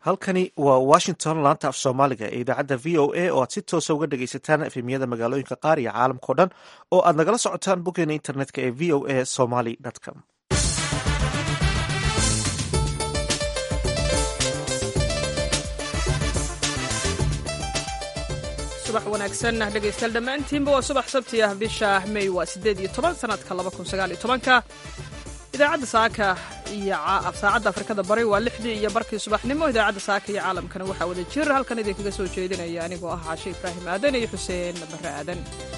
halkani waa washington laanta af soomaaliga ee idaacadda v o a oo aad si toosa uga dhegaysataan efemiyada magaalooyinka qaar iyo caalamkao dhan oo aad nagala socotaan boggeena internetka ee v o a somaly com subax wanaagsan dhegaystayaal dhammaantiinba waa subax sabti ah bisha may waa siddeed iyo toban sanadka laba kun sagaal iyo tobanka idaacadda saaka iyo saacadda afrikada bari waa lixdii iyo barkii subaxnimo idaacadda saaka iyo caalamkana waxaa wada jir halkan idinkaga soo jeedinaya anigoo ah caashe ibraahim aadan iyo xuseen barre aadan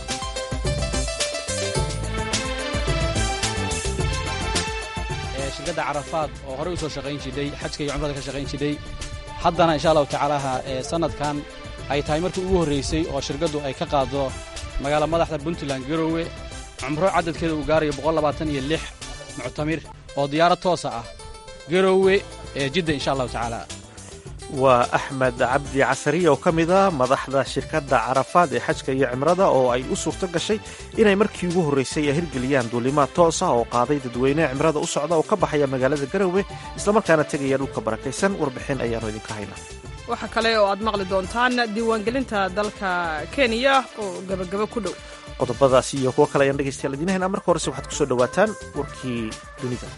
shirkadda carafaad oo horey u soo shaqayn jidhay xajka iyo cumrada ka shaqayn jidhay haddana insha allahu tacaalaha sanadkan ay tahay markii ugu horraysay oo shirkaddu ay ka qaaddo magaala madaxda puntland garowe cumro cadadkeeda uu gaarayo boqollabaataniyo lix muctamir oo diyaarad toosa ah garowe ee jidda insha allahu tacaala waa axmed cabdi casariya oo ka mid ah madaxda shirkadda carafaad ee xajka iyo cimrada oo ay u suurto gashay inay markii ugu horraysay ay hirgeliyaan duulimaad toos ah oo qaaday dadweyneha cimrada u socda oo ka baxaya magaalada garowe islamarkaana tegaya dhulka barakaysan warbixin ayaannu idinka haynaa waxaa kale oo aad maqli doontaan diiwaangelinta dalka kenya oo gebagabo ku dhow qodobadaas iyo kuwo kale ayaan dhegaystayaal idiin haynaa marka horese waxaad ku soo dhowaataan warkii dunida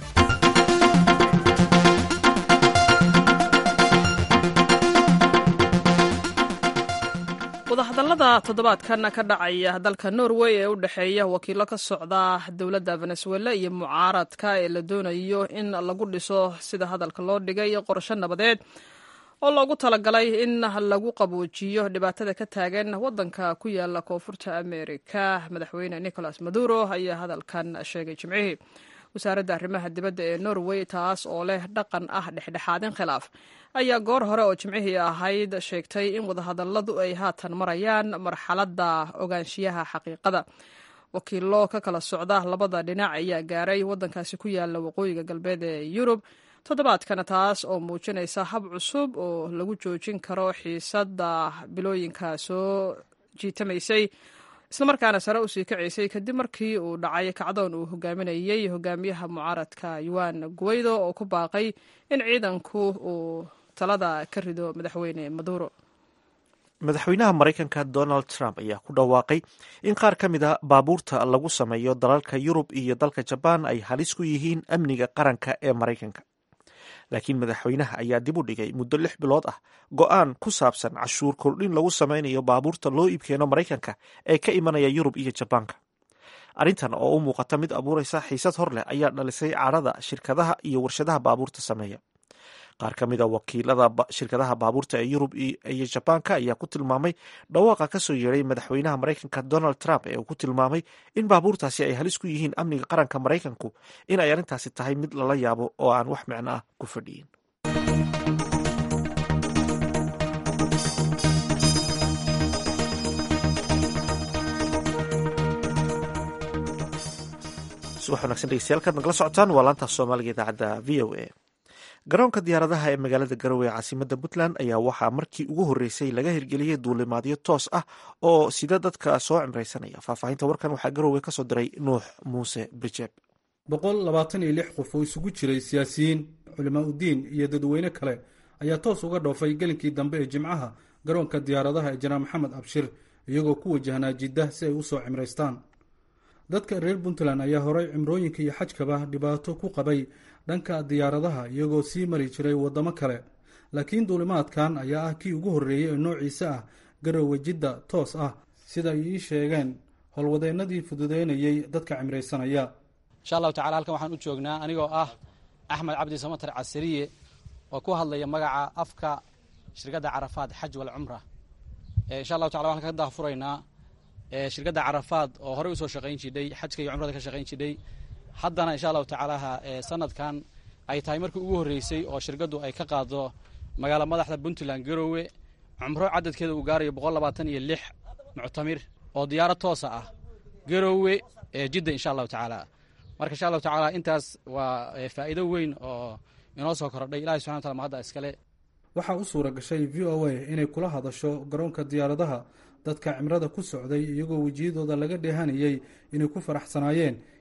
wadahadallada toddobaadkan ka dhacaya dalka norway ee u dhexeeya wakiilo ka socda dowladda venezuela iyo mucaaradka ee la doonayo in lagu dhiso sida hadalka loo dhigay qorsho nabadeed oo loogu talagalay in lagu qaboojiyo dhibaatada ka taagan waddanka ku yaala koonfurta amerika madaxweyne nicolas maduro ayaa hadalkan sheegay jimcihii wasaaradda arrimaha dibadda ee norway taas oo leh dhaqan ah dhexdhexaadin khilaaf ayaa goor hore oo jimcihii ahayd sheegtay in wadahadalladu ay haatan marayaan marxaladda ogaanshiyaha xaqiiqada wakiilo ka kala socda labada dhinac ayaa gaaray waddankaasi ku yaala waqooyiga galbeed ee yurub toddobaadkana taas oo muujinaysa hab cusub oo lagu joojin karo xiisadda bilooyinka soo jiitamaysay islamarkaana sare usii kacaysay kadib markii uu dhacay kacdoon uu hogaaminayey hogaamiyaha mucaaradka yuan guweydo oo ku baaqay in ciidanku uu talada ka rido madaxweyne maduro madaxweynaha maraykanka donald trump ayaa ku dhawaaqay in qaar ka mid a baabuurta lagu sameeyo dalalka yurub iyo dalka jabaan ay halis ku yihiin amniga qaranka ee maraykanka laakiin madaxweynaha ayaa dib u dhigay muddo lix bilood ah go'aan ku saabsan cashuur kordhin lagu samaynayo baabuurta loo iibkeeno maraykanka ee ka imanaya yurub iyo jabaanka arrintan oo u muuqata mid abuuraysa xiisad hor leh ayaa dhalisay cadhada shirkadaha iyo warshadaha baabuurta sameeya qaar ka mid a wakiilada shirkadaha baabuurta ee yurub iyo jabaanka ayaa ku tilmaamay dhawaaqa ka soo yeeray madaxweynaha maraykanka donald trump ee uu ku tilmaamay in baabuurtaasi ay halis ku yihiin amniga qaranka maraykanku in ay arrintaasi tahay mid lala yaabo oo aan wax micno ah ku fadhiyin subax wanagsan dhegeystayaal kaad nagala socotaan waa laantaaf soomaaliga idaacadda v o a garoonka diyaaradaha ee magaalada garowe ee caasimada puntland ayaa waxaa markii ugu horreysay laga hirgeliyey duulimaadyo toos ah oo sida dadka soo cimraysanaya faahfaahinta warkan waxaa garowe ka soo diray nuux muuse brijeeb boqol labaatan iyo lix qof oo isugu jiray siyaasiyiin culimaa udiin iyo dadweyne kale ayaa toos uga dhoofay gelinkii dambe ee jimcaha garoonka diyaaradaha ee janaal maxamed abshir iyagoo ku wajahnaa jiddah si ay u soo cimraystaan dadka reer puntland ayaa horay cimrooyinka iyo xajkaba dhibaato ku qabay dhanka diyaaradaha iyagoo sii mari jiray waddamo kale laakiin duulimaadkan ayaa ah kii ugu horreeyey ee noociisa ah garowe jidda toos ah sida ay ii sheegeen howlwadeennadii fududeynayey dadka cimraysanaya insha allahu tacala halkan waxaan u joognaa anigoo ah axmed cabdi samatar casariye oo ku hadlaya magaca afka shirkadda carafaad xaj wal cumra insha allahu tacala waxaan ka daafuraynaa shirkadda carafaad oo horey usoo shaqayn jidhay xajka iyo cumrada ka shaqayn jidhay haddana insha allahu tacaalaha sanadkan ay tahay markii ugu horreysay oo shirkaddu ay ka qaaddo magaala madaxda puntland garowe cumro cadadkeeda uu gaarayo boqollabaatan iyo lix muctamir oo diyaarad toosa ah garowe ee jidda insha allahu tacaala marka insha allahu tacaala intaas waa faa'iido weyn oo inoo soo kordhay ilahi subxana wataala mahadda iskale waxaa u suura gashay v o a inay kula hadasho garoonka diyaaradaha dadka cimrada ku socday iyagoo wejiyadooda laga dheehanayey inay ku faraxsanaayeen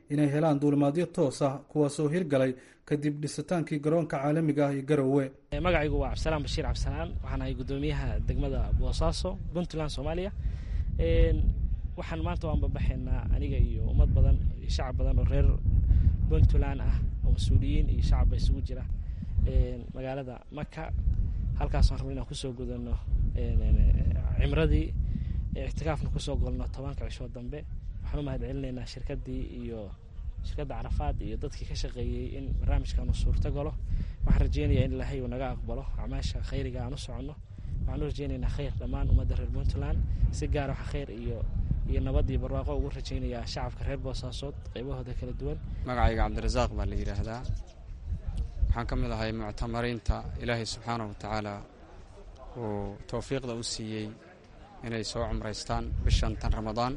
inay helaan duulimaadyo toos ah kuwaasoo hirgalay kadib dhisitaankii garoonka caalamiga ah iyo garowe magacaygu waa cabdisalaan bashiir cabdisalaan waxaan ahay guddoomiyaha degmada boosaaso puntland soomaaliya waxaan maanta waan babaxaynaa aniga iyo ummad badan iyo shacab badan oo reer puntland ah oo mas-uuliyiin iyo shacabba isugu jira magaalada maka halkaasaan rabno inaan kusoo gudano cimradii ictikaafna kusoo golno tobanka cishoo dambe waxaan u mahad celinaynaa shirkadii iyo shirkadda carafaad iyo dadkii ka shaqeeyey in barnaamijkan uu suurto galo waxaan rajeynayaa in ilaahay uu naga aqbalo acmaasha khayriga aan u soconno waxaan u rajeynaynaa khayr dhammaan ummadda reer puntland si gaara waxa khayr iyo iyo nabad iyo barwaaqo ugu rajeynayaa shacabka reer boosaasood qaybahooda kala duwan magacayga cabdirasaaq baa la yidhaahdaa waxaan ka mid ahay muctamariinta ilaahay subxaanahu watacaala uu towfiiqda u siiyey inay soo cumraystaan bishan tan ramadaan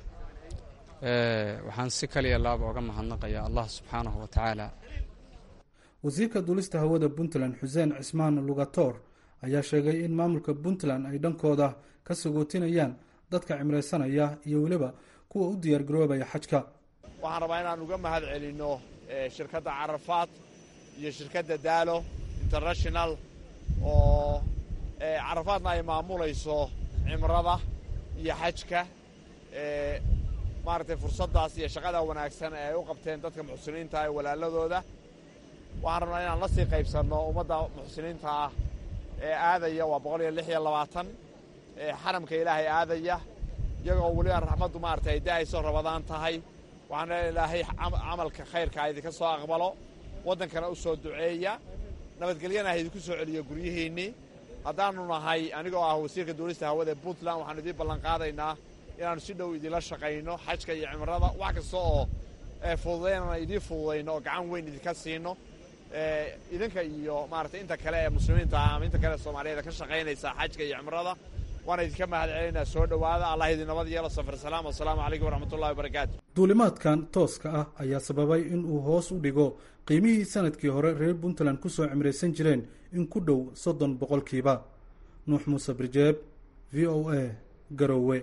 waxaan si kaliya laaba oga mahadnaqayaa allah subxaanahu wa tacaala wasiirka duulista hawada puntland xuseen cismaan lugatoor ayaa sheegay in maamulka puntland ay dhankooda ka sagootinayaan dadka cimraysanaya iyo weliba kuwa u diyaargaroobaya xajka waxaan rabaa inaan uga mahad celinno shirkadda carafaad iyo shirkadda daalo international oo carafaadna ay maamulayso cimrada iyo xajka maaragtay fursaddaas iyo shaqada wanaagsan ee ay u qabteen dadka muxsiniinta ee walaaladooda waxaan rabnaa inaan la sii qaybsanno ummadda muxsiniinta ah ee aadaya waa boqol iyo lix iyo labaatan xaramka ilaahay aadaya iyagoo weliba raxmaddu maaragtay ay da-ayso rabadaan tahay waxaan leeya ilaahay camalka khayrka idinka soo aqbalo waddankana u soo duceeya nabadgelyana ha idinku soo celiyo guryihiinnii haddaannu nahay anigoo ah wasiirka duulista hawada puntland waxaanu idiin ballanqaadaynaa inaannu si dhow idinla shaqayno xajka iyo cimrada wax kasta oo fududaynana idiin fududayno oo gacan weyn idinka siino idinka iyo maaragtay inta kale ee muslimiinta ah ama inta kale ee soomaaliyeed ka shaqaynaysa xajka iyo cimrada waana idinka mahad celinaa soo dhowaada allah idin nabad yeelo safar salaam wasalaamu calaykum waraxmatullahi wabarakaatu duulimaadkan tooska ah ayaa sababay in uu hoos u dhigo qiimihii sanadkii hore reer puntland ku soo cimraysan jireen in ku dhow soddon boqolkiiba nuux muuse birjeeb v o a garowe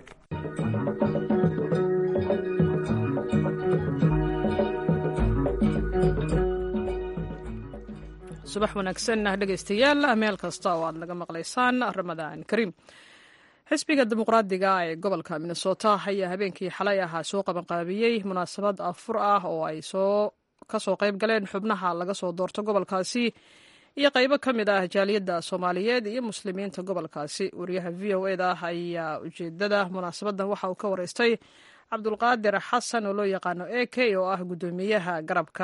subax wanaagsan dhegaystayaal meel kasta oo aad naga maqlaysaan ramadaan kariim xisbiga dimuqraadiga ee gobolka minnesota ayaa habeenkii xalay ahaa soo qabanqaabiyey munaasabad afur ah oo ay soo ka soo qayb galeen xubnaha laga soo doorto gobolkaasi iyo qaybo ka mid ah jaaliyadda soomaaliyeed iyo muslimiinta gobolkaasi wariyaha v o eda ayaa ujeedada munaasabadan waxa uu ka wareystay cabdulqaadir xasan oo loo yaqaano a k oo ah guddoomiyaha garabka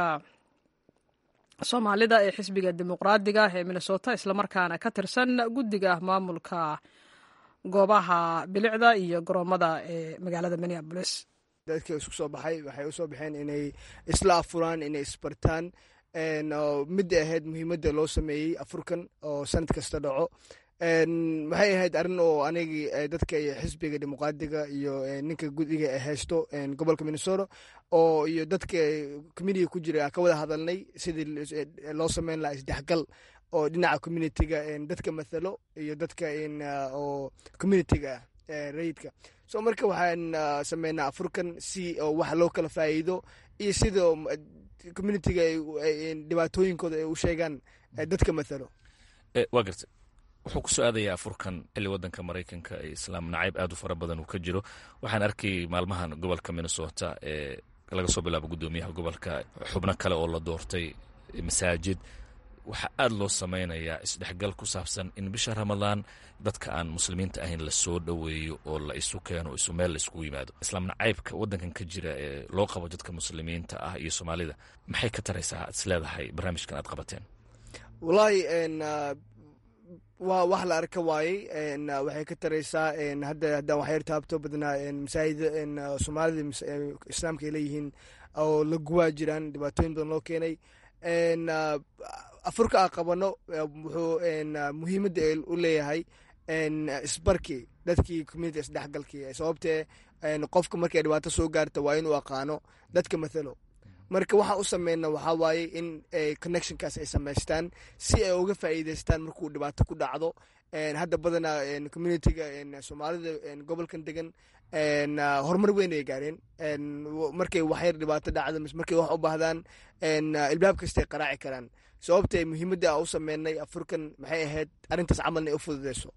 soomaalida ee xisbiga dimuqraadiga ee minnesota islamarkaana ka tirsan guddiga maamulka goobaha bilicda iyo garoomada ee magaalada minneabolis dadka isku soo baxay waxay usoo baxeen inay isla afuraan inay isbartaan midda ahayd muhiimadda loo sameeyey afurkan oo sanad kasta dhaco waxay ahayd arrin oo anigi dadka xisbiga dimuqraadiga iyo ninka gudiga haysto gobolka minnesota oo iyo dadka communitiga ku jira ka wada hadalnay sidii loo sameyn lahaa isdhexgal oo dhinaca communitiga dadka mathalo iyo dadka oo communitiga ah rayidka so marka waxaan sameynaa afurkan si wax loo kala faa'iido iyo sida communitiga dhibaatooyinkooda ay u sheegaan dadka mathalo waa garta wuxuu ku soo aadayaa afurkan xilli wadanka maraykanka ee islaam nacayb aad u fara badan uu ka jiro waxaan arkay maalmahan gobolka minnesota ee laga soo bilaabo guddoomiyaha gobolka xubno kale oo la doortay masaajid waxaa aad loo samaynayaa isdhexgal ku saabsan in bisha ramadaan dadka aan muslimiinta ahayn la soo dhoweeyo oo la isu keeno isu meel la iskugu yimaado islaam nacaybka wadankan ka jira ee loo qabo dadka muslimiinta ah iyo soomaalida maxay ka taraysaa ad is leedahay barnaamijkan aad qabateen wallaahi waa wax la arka waayey waxay ka taraysaa hadda haddaan waxyar taabto badnaa masaajida soomaalida islaamka ay leeyihiin oo la guwaa jiraan dhibaatooyin badan loo keenay afurka aan qabano wuxuu muhiimadda u leeyahay isbarkii dadkii community isdhexgalkii sababtee qofka markay dhibaato soo gaarta waa inuu aqaano dadka mathalo marka waxaan u sameyna waxaa waaye in connectionkaas ay samaystaan si ay uga faa'iidaystaan markuu dhibaato ku dhacdo hadda badanaa communitiga soomaalida gobolkan degan horumar weyn ay gaareen markay waxyar dhibaato dhacda mise markay wax u baahdaan ilbaab kastay qaraaci karaan sababta muhiimadda a u sameynay afurkan maxay ahayd arrintaas camalna ay u fududeyso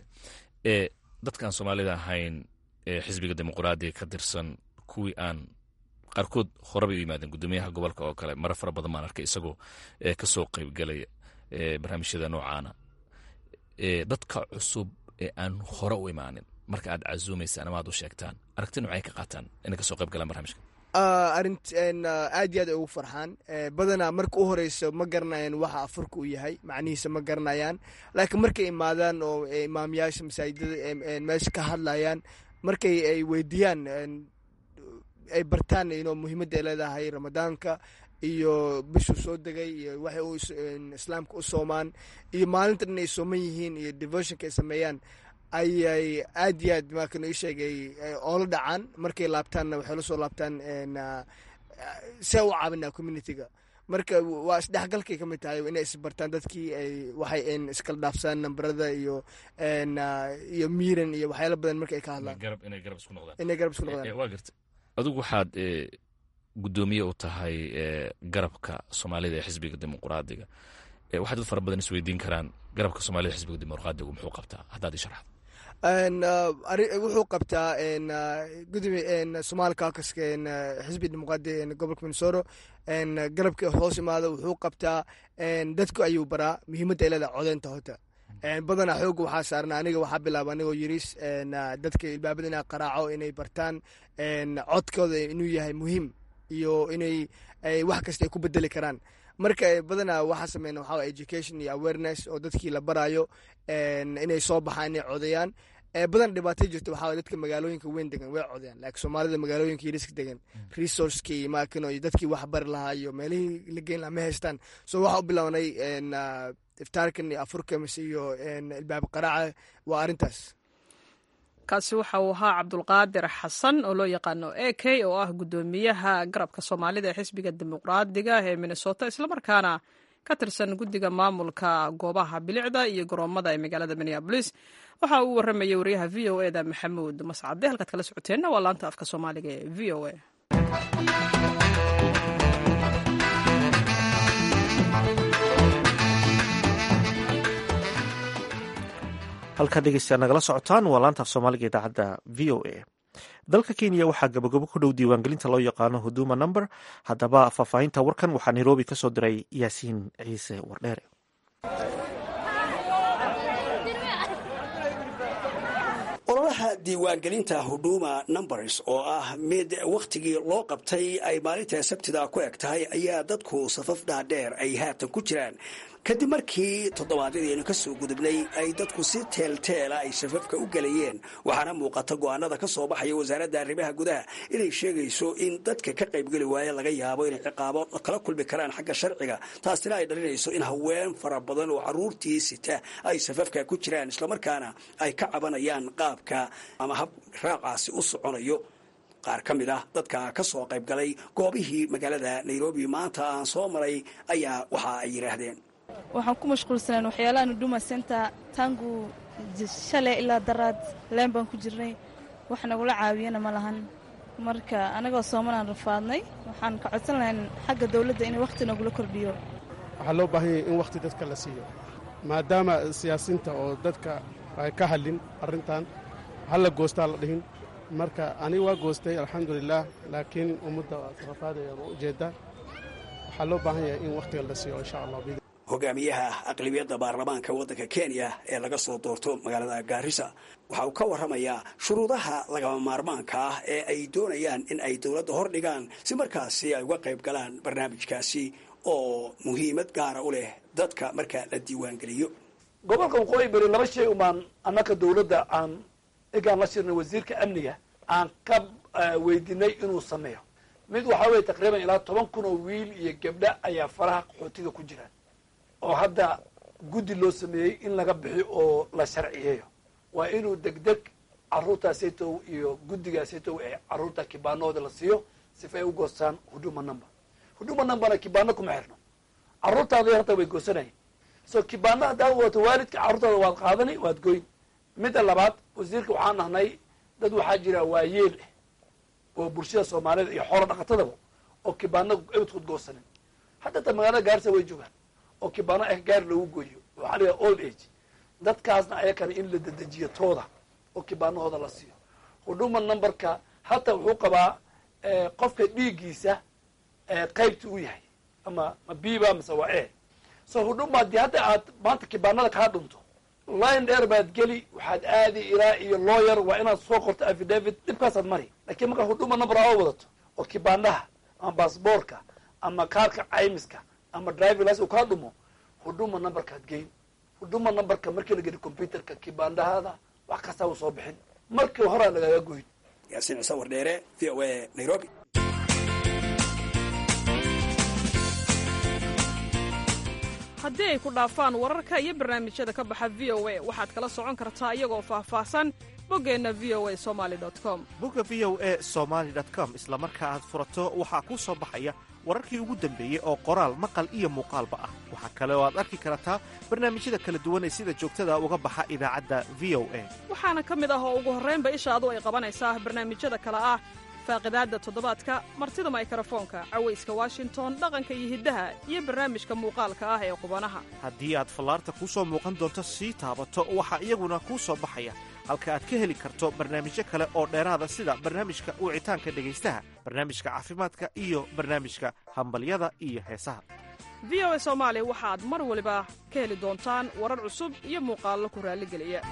dadkaan soomaalida ahayn ee xisbiga dimuqraadiga ka tirsan kuwii aan qaarkood horeba u yimaadeen guddoomiyaha gobolka oo kale mara fara badan baan arkay isagoo kasoo qaybgalaya barnaamijyada noocaana dadka cusub ee aan hore u imaanin marka aad casuumaysaan ama aad u sheegtaan aragti noocay ka qaataan inay kasoo qayb galaan barnamijka arint aad iyo aad ay ugu farxaan badanaa marka u horeyso ma garanayaan waxa afurka uu yahay macnihiisa ma garanayaan laakiin markay imaadaan oo imaamyaasha masaajidada meesha ka hadlayaan markay ay weydiiyaan ay bartaan ino muhiimadda ay leedahay ramadaanka iyo bishuu soo degay iyo waxay u islaamka u soomaan iyo maalintan inay sooman yihiin iyo devotionka ay sameeyaan ayay aad iyo aad markan ii sheegay oola dhacaan markay laabtaanna waxay la soo laabtaan see u caawinaa communitiga marka waa isdhexgalkay ka mid tahay inay isbartaan dadkii ay waxay iskala dhaafsaan nambarada iyo iyo miiran iyo waxyaala badan marka ay ka hadlaan inay garab isku noqdaan inay garab isku noqdaan waa garta adigu waxaad guddoomiye u tahay garabka soomaalida ee xisbiga dimuqraadiga waxaa dad fara badan isweydiin karaan garabka soomaalida xisbiga dimuqraadigu muxuu qabtaa haddaad ii sharaxdo wuxuu qabtaa gudoomiye somaali caucuska xisbi dimuqraadi gobolka minnesota garabka hoos imaada wuxuu qabtaa dadku ayuu baraa muhiimadda ay leedahay codeynta hota badanaa xooga waxaa saarna aniga waxaa bilaaba anigoo yiris dadka ilbaabada inaa qaraaco inay bartaan codkooda inuu yahay muhiim iyo inay wax kasta ay ku bedeli karaan marka badanaa waxaa sameyna waxaa education iyo awareness oo dadkii la baraayo inay soo baxaan inay codeeyaan badan dhibaato jirta waxaa dadka magaalooyinka weyn degan way codeyaan laakiin soomaalida magaalooyinka yariska degan resourcekii maakino iyo dadkii wax bari lahaa iyo meelihii la geyn lahaa ma haystaan so waxaa u bilownay iftaarkan iyo afurkamis iyo ilbaab qaraaca waa arrintaas kaasi waxa uu ahaa cabdulqaadir xasan oo loo yaqaano a k oo ah guddoomiyaha garabka soomaalida ee xisbiga dimuqraadiga ee minnesota islamarkaana ka tirsan guddiga maamulka goobaha bilicda iyo garoomada ee magaalada minneabolis waxa uu warramayay wariyaha v o e da maxamuud mascade halkaad kala socoteenna waa laanta afka soomaaliga ee v o e halkaa dhegeystayaa nagala socotaan waa laanta af soomaaliga idaacadda v o a dalka kenya waxaa gabagabo ku dhow diiwaangelinta loo yaqaano huduma number haddaba faahfaahinta warkan waxaa nairobi ka soo diray yaasiin ciise wardheere ololaha diiwaangelinta huduma numbers oo ah mid wakhtigii loo qabtay ay maalinta sabtida ku eg tahay ayaa dadku safaf dhaadheer ay haatan ku jiraan kadib markii toddobaadyadaynu ka soo gudubnay ay dadku si teelteela ay safafka u gelayeen waxaana muuqata go'aanada ka soo baxaya wasaaradda arrimaha gudaha inay sheegayso in dadka ka qaybgeli waaya laga yaabo inay ciqaabo kala kulmi karaan xagga sharciga taasina ay dhalinayso in haween fara badan oo caruurtii sita ay safafka ku jiraan islamarkaana ay ka cabanayaan qaabka ama hab raacaasi u soconayo qaar ka mid ah dadka ka soo qayb galay goobihii magaalada nairobi maanta aan soo maray ayaa waxa ay yidhaahdeen waxaan ku mashquulsaneen waxyaalahan huduma center tangu shalay ilaa daraad leen baan ku jirnay wax nagula caawiyana ma lahan marka anagoo soomanaan rafaadnay waxaan ka codsan lahayn xagga dawladda inay wakhti nagula kordhiyo waxaa loo baahan yahay in wakhti dadka la siiyo maadaama siyaasiinta oo dadka ay ka hadlin arrintan hal la goostaa la dhihin marka aniga waa goostay alxamdulilaah laakiin ummadda rafaadaya ma ujeeddaa waxaa loo baahan yahay in wakhtiga la siiyo insha allah hogaamiyaha aqlibiyadda baarlamaanka waddanka kenya ee laga soo doorto magaalada gaarisa waxa uu ka warramayaa shuruudaha lagama maarmaanka ah ee ay doonayaan in ay dowladda hor dhigaan si markaasi ay uga qayb galaan barnaamijkaasi oo muhiimad gaara u leh dadka marka la diiwaangeliyo gobolka waqooyi beri laba shay umaan annaka dowladda aan egaan la shirnay wasiirka amniga aan ka weydiinay inuu sameeyo mid waxaa weye taqriiban ilaa toban kun oo wiil iyo gabdha ayaa faraha qaxootiga ku jiraan oo hadda guddi loo sameeyey in laga bixiyo oo la sharciyeeyo waa inuu degdeg caruurtaasaytow iyo guddigaasaytow ee caruurta kibaanahooda la siiyo sifa ay u goostaan huduma number huduma numberna kibaano kuma xirno caruurtaada yarta way goosanayeen so kibaana haddaad wadato waalidka carruurtaada waad qaadani waad goyn midda labaad wasiirka waxaan nahnay dad waxaa jira waayeel ah oo bulshada soomaalida iyo xoolo dhaqatadaba oo kibaano ebadkood goosanin hadda ta magaalada gaarisa way joogaan oo kibaano ah gaari loogu gooyo waxaa la yidhaha old age dadkaasna ayakana in la dedejiyo tooda oo kibaanahooda la siiyo huduma numberka hata wuxuu qabaa qofka dhiiggiisa qaybta u yahay ama ma biba mase waa e so huduma haddii hadda aad maanta kibaanada kaa dhunto line dheer baad geli waxaad aadi ilaa iyo lawyer waa inaad soo qorto affidavit dhibkaasaad mari lakiin markaa huduma number aa wadato oo kibaanaha ama baasboorka ama kaarka caymiska ama driving license uu kaa dhumo huduma numberkaad geyn huduma numberka markii la geli computerka kibaandhahaada wax kastaa uu soo bixin markii horaa lagaga goyn yaasiin cise wardheere v o a nairobi haddii ay ku dhaafaan wararka iyo barnaamijyada ka baxa v o a waxaad kala socon kartaa iyagoo faahfaahsan boggeenna v o a somali com bogga v o a somaali com isla marka aad furato waxaa kuu soo baxaya wararkii ugu dambeeyey oo qoraal maqal iyo muuqaalba ah waxaa kale oo aad arki kartaa barnaamijyada kala duwan ee sida joogtada uga baxa idaacadda v o a waxaana ka mid ah oo ugu horraynba ishaadu ay qabanaysaa barnaamijyada kale ah faaqidaadda toddobaadka martida maykarafoonka cawayska washington dhaqanka iyo hiddaha iyo barnaamijka muuqaalka ah ee qubanaha haddii aad fallaarta kuu soo muuqan doonto sii taabato waxaa iyaguna kuu soo baxaya halka aad ka heli karto barnaamijyo kale oo dheeraada sida barnaamijka wicitaanka dhegaystaha barnaamijka caafimaadka iyo barnaamijka hambalyada iyo heesaha v o a soomaali waxaad mar waliba ka heli doontaan warar cusub iyo muuqaallo ku raalligeliya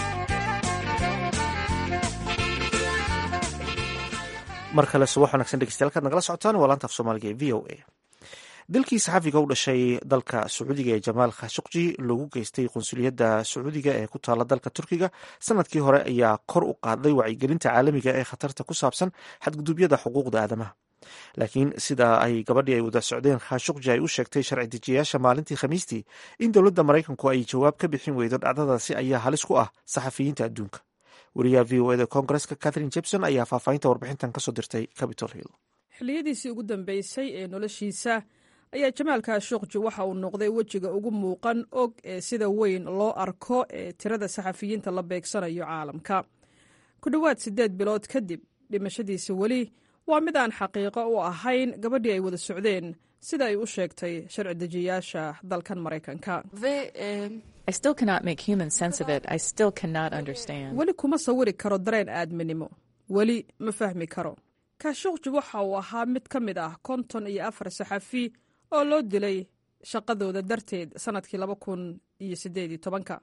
mar kale subax wanagsan dhegeystayaal kaad nagala socotaan waa laanta af soomaaliga ee v o a dilkii saxafiga u dhashay dalka sacuudiga ee jamaal khashuqji lagu geystay qunsuliyadda sacuudiga ee ku taala dalka turkiga sanadkii hore ayaa kor u qaaday wacyigelinta caalamiga ee khatarta ku saabsan xadgudubyada xuquuqda aadamaha laakiin sida ay gabadhii ay wada socdeen khashuqji ay u sheegtay sharci dejiyayaasha maalintii khamiistii in dowladda maraykanku ay jawaab ka bixin weydo dhacdadaasi ayaa halis ku ah saxafiyiinta adduunka wariyaha v o eda koongareska catherine jebson ayaa faahfaahinta warbixintan kasoo dirtay capitol hill xilliyadiisii ugu dambeysay ee noloshiisa ayaa jamaal khashuqji waxa uu noqday wejiga ugu muuqan og ee sida weyn loo arko ee tirada saxafiyiinta la beegsanayo caalamka ku dhowaad siddeed bilood kadib dhimashadiisa weli waa mid aan xaqiiqo u ahayn gabadhii ay wada socdeen sida ay u sheegtay sharci dejiyayaasha dalkan maraykanka weli kuma sawiri karo dareen aadminimo weli ma fahmi karo kaashuqji waxa uu ahaa mid ka mid ah konton iyo afar saxafi oo loo dilay shaqadooda darteed sannadkii laba kun iyo siddeed iyo tobanka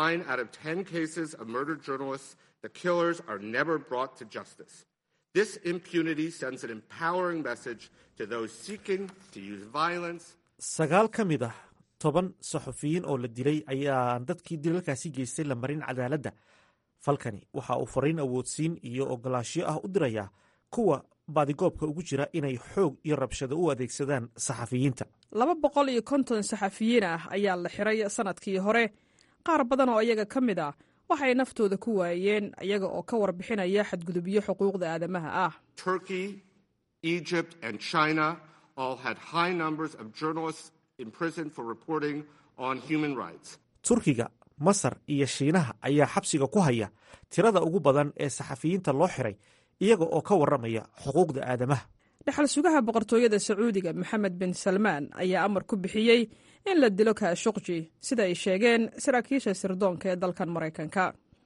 This impunity sends an empowering message to those seeking to use violence. sagaal ka mid ah toban saxufiyiin oo la dilay ayaan dadkii dilalkaasi geystay la marin cadaaladda falkani waxa uu fariin awoodsiin iyo ogolaansho ah u dirayaa kuwa baadigoobka ugu jira inay xoog iyo rabshado u adeegsadaan saxafiyiinta laba boqol iyo konton saxafiyiin ah ayaa la xiray sannadkii hore qaar badan oo iyaga ka mid ah waxay naftooda ku waayeen iyaga oo ka warbixinaya xadgudubyo xuquuqda aadamaha ah Turkey, Egypt, and China all had high numbers of journalists imprisoned for reporting on human rights. turkiga masar iyo shiinaha ayaa xabsiga ku haya tirada ugu badan ee saxafiyiinta loo xiray iyaga oo ka warramaya xuquuqda aadamaha dhexal sugaha boqortooyada sacuudiga maxamed bin salmaan ayaa amar ku bixiyey in la dilo kaashuqji sida ay sheegeen saraakiisha sirdoonka ee dalkan maraykanka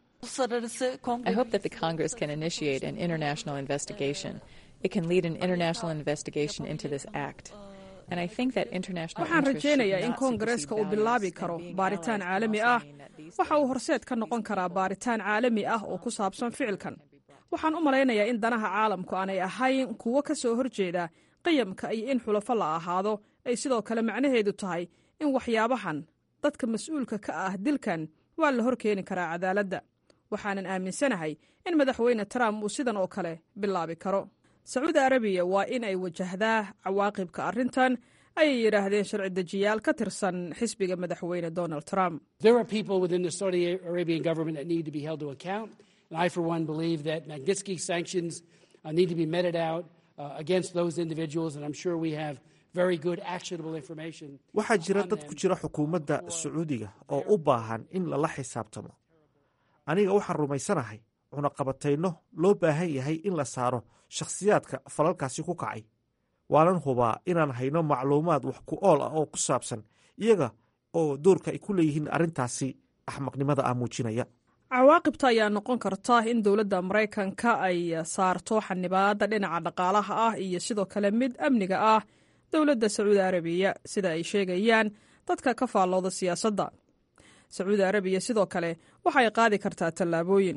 I hope that the Congress can initiate an international investigation. It can lead an international investigation into this act. And I think that international waxaan interests should rajaynayaa in not koongareeska uu bilaabi karo baaritaan caalami ah waxa uu horseed ka noqon karaa baaritaan caalami ah oo ku saabsan ficilkan waxaan u malaynayaa in danaha caalamku aanay ahayn kuwo ka soo horjeeda qiyamka iyo in xulafo la ahaado ay sidoo kale macnaheedu tahay in waxyaabahan dadka mas-uulka ka ah dilkan waa la hor keeni karaa cadaaladda waxaanan aaminsanahay in madaxweyne trump uu sidan oo kale bilaabi karo sacuudi arabiya waa in ay wajahdaa cawaaqibka arrintan ayay yidhaahdeen sharci dejiyaal ka tirsan xisbiga madaxweyne donald trump There are people within the Saudi Arabian government that need to be held to account. And I, for one, believe that Magnitsky sanctions uh, need to be meted out uh, against those individuals. And I'm sure we have very good, actionable information. waxaa jira dad ku jira xukuumadda sacuudiga oo u baahan in lala xisaabtamo aniga waxaan rumaysanahay cunaqabatayno loo baahan yahay in la saaro shakhsiyaadka falalkaasi ku kacay waanan hubaa inaan hayno macluumaad wax ku ool ah oo ku saabsan iyaga oo doorka ay ku leeyihiin arrintaasi axmaqnimada ah muujinaya cawaaqibta ayaa noqon karta in dowladda maraykanka ay saarto xanibaadda dhinaca dhaqaalaha ah iyo sidoo kale mid amniga ah dowladda sacuudi arabiya sida ay sheegayaan dadka ka faallooda siyaasadda sacuudi arabiya sidoo kale waxay qaadi kartaa tallaabooyin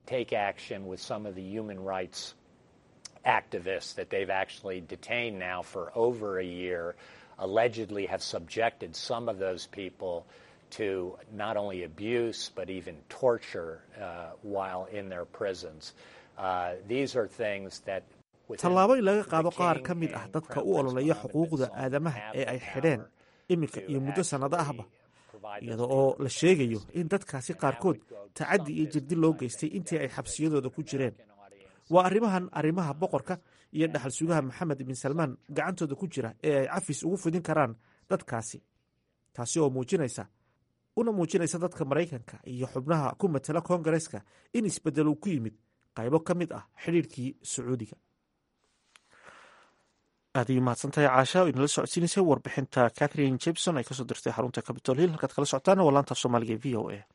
activists that they've actually detained now for over a year allegedly have subjected some of those people to not only abuse but even torture uh, while in their prisons. Uh, these are things that tallaabo in laga qaado qaar ka mid ah dadka u ololeeya xuquuqda aadamaha ee ay xidheen iminka iyo muddo sannado ahba iyada oo la sheegayo in dadkaasi qaarkood tacaddi iyo jirdi loo geystay intii ay xabsiyadooda ku jireen waa arrimahan arrimaha boqorka iyo dhaxal sugaha maxamed bin salmaan gacantooda ku jira ee ay cafis ugu fidin karaan dadkaasi taasi oo muujinaysa una muujinaysa dadka maraykanka iyo xubnaha ku matala koongareeska in isbeddel uu ku yimid qaybo ka mid ah xidhiirkii sacuudiga aad ay mahadsantahay caasha o inala socodsiinaysay warbixinta catherine jebson ay kasoo dirtay xarunta capitol hill halkaad kala socotaana waa laanta af soomaaliga e v o a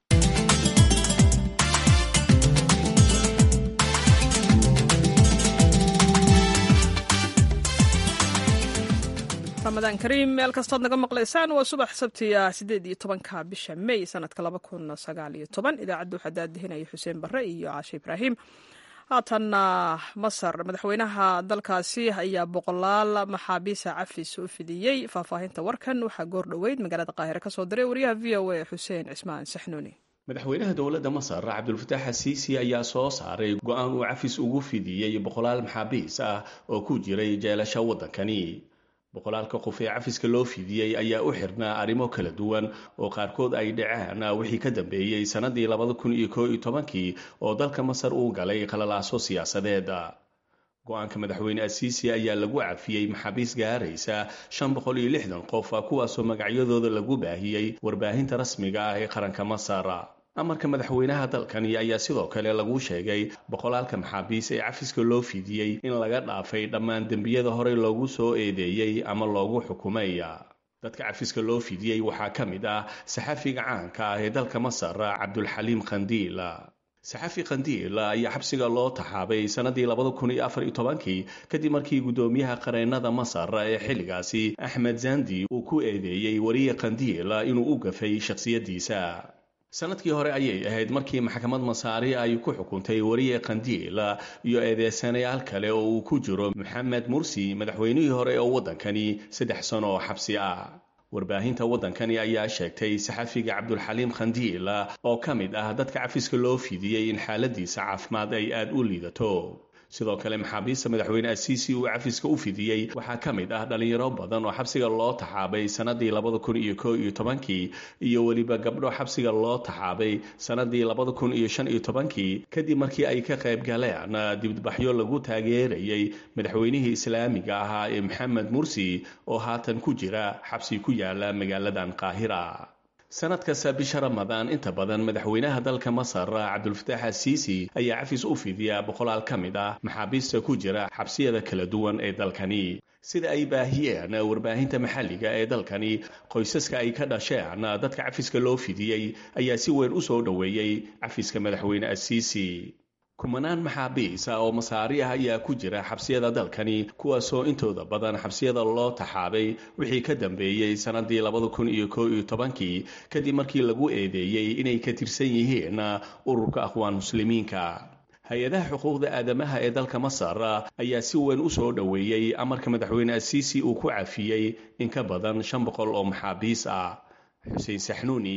ramadaan kariim meel kastood naga maqlaysaan waa subax sabtiya sideed iyo tobanka bisha may sanadka laba kun sagaal iyo toban idaacadda waxaa daadihinaya xuseen barre iyo caashe ibraahim haatanna masar madaxweynaha dalkaasi ayaa boqolaal maxaabiisa cafis u fidiyey faahfaahinta warkan waxaa goor dhoweyd magaalada qaahire kasoo diray wariyaha v o a xuseen cismaan saxnuuni madaxweynaha dowladda masar cabdulfataax asiisi ayaa soo saaray go-aan uu cafis ugu fidiyey boqolaal maxaabiis ah oo ku jiray jeelasha waddankani boqolaalka qof ee cafiska loo fidiyey ayaa u xirnaa arrimo kala duwan oo qaarkood ay dhaceen wixii ka dambeeyey sannadii labada kun iyo koo iyo tobankii oo dalka masar uu galay qalalaaso siyaasadeed go-aanka madaxweyne asiisi ayaa lagu cafiyey maxaabiis gaaraysa shan boqol iyo lixdan qof kuwaasoo magacyadooda lagu baahiyey warbaahinta rasmiga ah ee qaranka masar amarka madaxweynaha dalkani ayaa sidoo kale lagu sheegay boqolaalka maxaabiis ee cafiska loo fidiyey in laga dhaafay dhammaan dembiyada horey loogu soo eedeeyey ama loogu xukumay dadka cafiska loo fidiyey waxaa ka mid ah saxafiga caanka ah ee dalka masar cabdulxaliim khandiil saxafi khandiil ayaa xabsiga loo taxaabay sannadii labada kun iyo afar iyo tobankii kadib markii guddoomiyaha qareennada masar ee xilligaasi axmed zandi uu ku eedeeyey wariye khandiil inuu u gafay shakhsiyaddiisa sanadkii hore ayay ahayd markii maxkamad masaari ay ku xukuntay wariye khandiil iyo eedeysanayaal kale oo uu ku jiro maxamed mursi madaxweynihii hore oo waddankani saddex sano oo xabsi ah warbaahinta waddankani ayaa sheegtay saxafiga cabdulxaliim khandiil oo ka mid ah dadka cafiska loo fidiyey in xaaladiisa caafimaad ay aada u liidato sidoo kale maxaabiista madaxweyne asiisi uu cafiska u fidiyey waxaa ka mid ah dhalinyaro badan oo xabsiga loo taxaabay sannadii labada kun iyo koo iyo tobankii iyo weliba gabdho xabsiga loo taxaabay sannadii labada kun iyo shan iyo tobankii kadib markii ay ka qayb galeen dibadbaxyo lagu taageerayay madaxweynihii islaamiga ahaa ee maxamed mursi oo haatan ku jira xabsi ku yaala magaaladan qaahira sanad kasta bisha ramadaan inta badan madaxweynaha dalka masar cabdulfataax asiisi ayaa cafis u fidiyaa boqolaal ka mid ah maxaabiista ku jira xabsiyada kala duwan ee dalkani sida ay baahiyeen warbaahinta maxalliga ee dalkani qoysaska ay ka dhasheen dadka cafiska loo fidiyey ayaa si weyn u soo dhoweeyey cafiska madaxweyne asiisi kumanaan maxaabiis ah oo masaari ah ayaa ku jira xabsiyada dalkani kuwaasoo intooda badan xabsiyada loo taxaabay wixii ka dambeeyey sannadii labada kun iyo koo iyo tobankii kadib markii lagu eedeeyey inay ka tirsan yihiin ururka aqwaan muslimiinka hay-adaha xuquuqda aadamaha ee dalka masar ayaa si weyn u soo dhoweeyey amarka madaxweyne asiisi uu ku cafiyey in ka badan shan boqol oo maxaabiis ah xuseen saxnuuni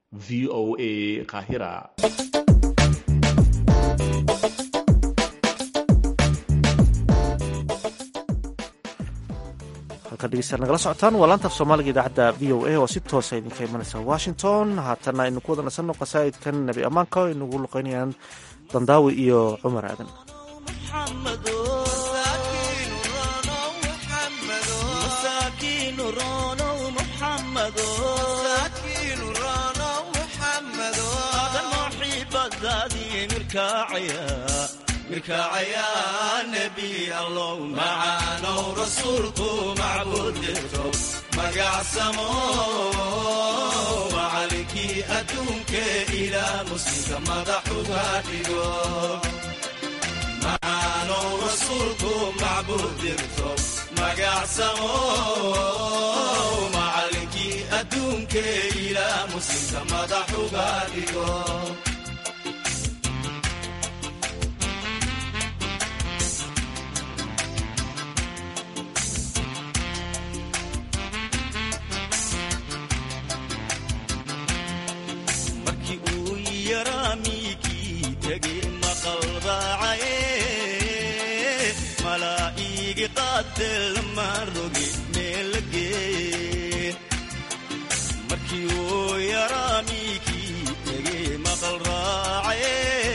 v o a qaahira halkan dhegeystayaal nagala socotaan waa laanta af soomaaliga idaacadda v o a oo si toosa idinka imanaysa washington haatana aynu ku wada nasanno qasaa'idkan nebi ammaanka o aynugu luqeynayaan dandaawi iyo cumar aadan mirkacaya mirkacaya nebi allow macaanow rasuulku macbuud dirto magacsamo macalinkii adduunke ilaa muslimka madaxuga dhigo macaanow rasuulku macbuud dirto magacsamo macalinkii adduunke ilaa muslimka madaxuga dhigo markii uu yaraa miigii tegay maqalbaacaye malaa'iigi qaatee lamaan roge meel la geeye markii uu yaraa miigii tegay maqal raacaye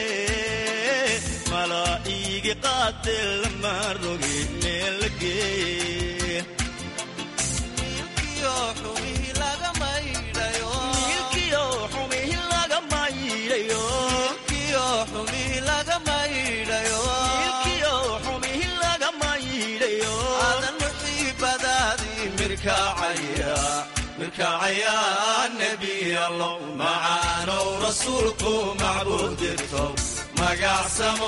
malaa'iigi qaatee lamaan roge meel la geeye mirkacaya nebi allow macaanow rasuulku macbuud dirto magacsamo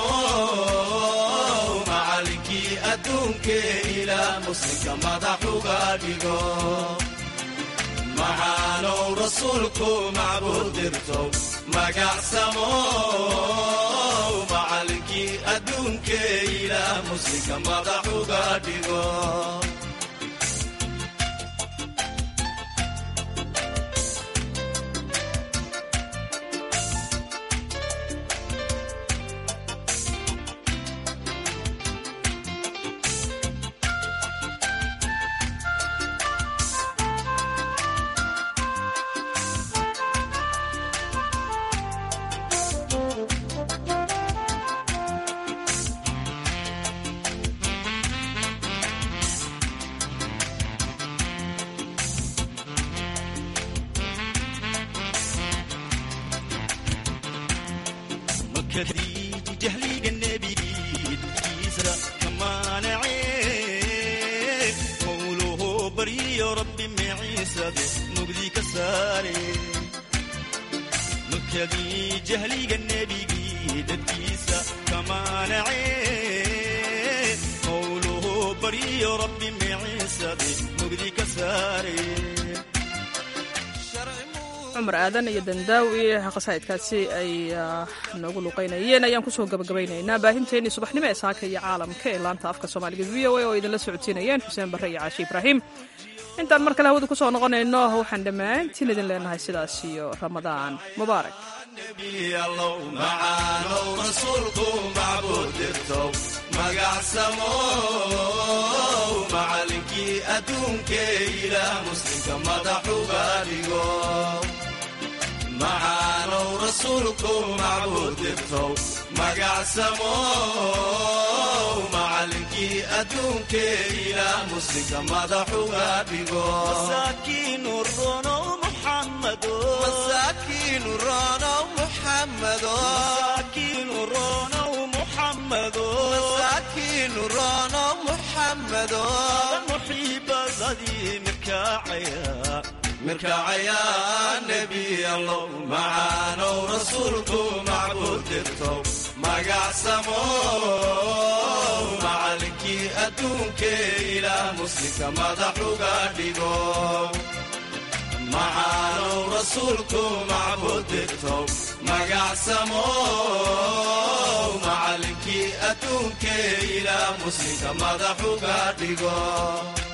macalinkii adduunke ilaa muslimka madaxuga dhigo macaanow rasuulku macbuud dirto magacsamo macalinkii adduunke ilaa muslimka madaxuga dhigo jahliga nebigii dadkiisa ka maanacee mawluhu baryiyo rabbi maciisade mugdi ka saare makadii jahliga nebigii dadkiisa ka maanacee mawluhu baryiyo rabbi maciisade mugdi ka saare cumar aadan iyo dandaawi qasaa'idkaasi ay noogu luqaynayeen ayaan kusoo gabagabaynaynaa baahinteennii subaxnimo ee saaka iyo caalamka ee laanta afka soomaaliga v o a oo idinla socotiinayeen xuseen barre iyo caashi ibraahim intaan mar kale hawada kusoo noqonayno waxaan dhammaantiin idin leenahay sidaas iyo ramadaan mubaarak macaanow rasuulku macbuud dirto magacsamo macalinkii adduunke ilaa muslimka madaxuga dhigo macaanow rasuulku macbuud dirto magacsamo macalinkii adduunke ilaa muslimka madaxuga dhigo masaakiinu ronow muxamado masaakiinu ronow muxamado masaakiinu ronow muxamado masaakiinu ronow muxamado muxiibadadii mirkaacaya mirkaacaya nebi allow macaanow rasuulku macbuud dirto magacsamo macalinkii adduunke ilaa muslimka madaxuga dhigo macaanow rasuulku macbuud dirto magacsamo macalinkii adduunke ilaa muslimka madaxuga dhigo